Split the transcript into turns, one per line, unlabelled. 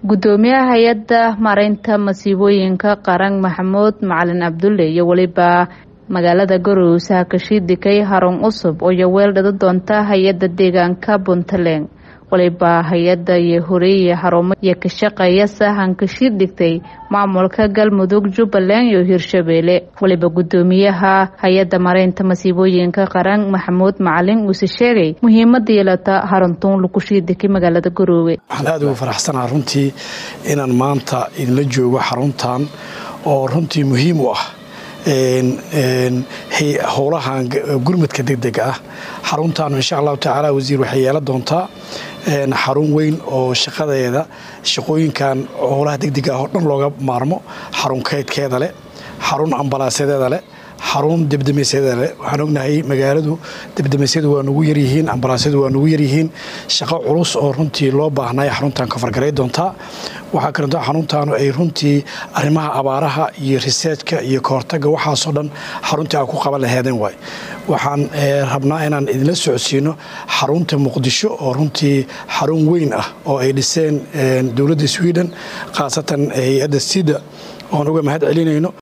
gudoomiyaha hay-adda mareynta masiibooyinka qaran maxamuud macalin cabdulle iyo weliba magaalada garowe hakashidikay harun cusub oo yoweel dhada doonta hay-adda deegaanka puntland waliba hay-adda iyo horeeye xarumo iyo ka shaqeeya sahan kashiid dhigtay maamulka galmudug jubbaland iyo hirshabeelle waliba gudoomiyaha hay-adda mareynta masiibooyinka qaran maxamuud macalin uuse sheegay muhiimada yeelata haruntuun lakushiidikay magaalada garoowe
waxaan aada ugu faraxsanaha runtii inaan maanta idinla joogo xaruntan oo runtii muhiim u ah howlahan gurmadka degdega ah xaruntan insha allahu tacaala wasiir waxay yeelan doontaa xarun weyn oo shaqadeeda shaqooyinkan howlaha degdega ah oo dhan looga maarmo xarun kaydkeeda leh xarun ambalaasadeeda leh xarun debdemaysyada leh waxaan ognahay magaaladu debdemasyadu waa nugu yaryihiin ambalaasyadu waa nugu yaryihiin shaqo culus oo runtii loo baahnay xaruntan kafargaray doontaa waxaa kaleeto xaruntaanu ay runtii arrimaha abaaraha iyo riseejka iyo kahortaga waxaasoo dhan xaruntii aan ku qaban laheedeen waay waxaan rabnaa inaan idinla socodsiino xarunta muqdisho oo runtii xarun weyn ah oo ay dhiseen dowladda sweden khaasatan hay-adda sida oon uga mahad celinayno